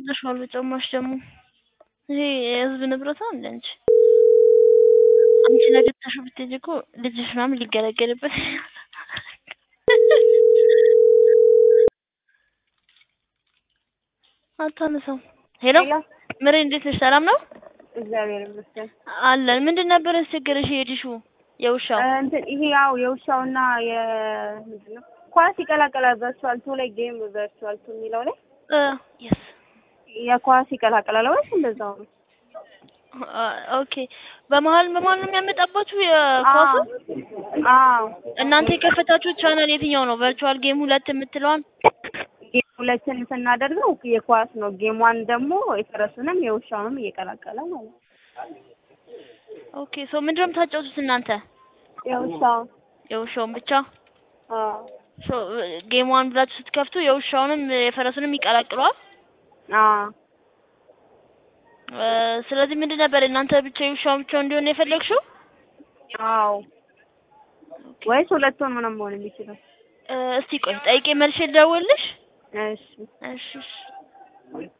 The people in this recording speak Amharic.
አስወጥተሽዋል በጭራሽ ደግሞ ይሄ የህዝብ ንብረት ነው እንደ አንቺ አንቺ ነገ ትተሽው ብትሄጂ እኮ ልጅሽ ምናምን ሊገለገልበት አታነሳም። ሄሎ ምሬ እንዴት ነሽ? ሰላም ነው? እግዚአብሔር ይመስገን አለን። ምንድን ነበር ያስቸገረሽ የሄድሽው የውሻው? እንትን ይሄ ያው የውሻውና የምንድን ነው ኳስ ይቀላቀላል። ቨርቹዋል ቱ ላይ ጌም ቨርቹዋል ቱ የሚለው ላይ እ የስ የኳስ ይቀላቀላል ወይስ እንደዛው ነው? ኦኬ። በመሀል በመሀል ነው የሚያመጣባችሁ የኳሱ? አዎ እናንተ የከፈታችሁት ቻናል የትኛው ነው? ቨርቹዋል ጌም ሁለት የምትለዋን? ጌም ሁለትን ስናደርገው የኳስ ነው። ጌም ዋን ደግሞ የፈረሱንም የውሻውንም እየቀላቀለ ማለት ነው። ኦኬ ሶ ምንድን ነው የምታጫውቱት እናንተ? የውሻው የውሻውን ብቻ? አዎ ሶ ጌም ዋን ብላችሁ ስትከፍቱ የውሻውንም የፈረሱንም ይቀላቅለዋል? አዎ እ ስለዚህ ምንድን ነበር እናንተ ብቻ የውሻውን ብቻ እንዲሆን ነው የፈለግሽው? አዎ ወይስ ሁለቱን ምንም መሆን የሚችለው? እ እስቲ ቆይ ጠይቄ መልሼ ልደውልልሽ? እሺ እሺ እሺ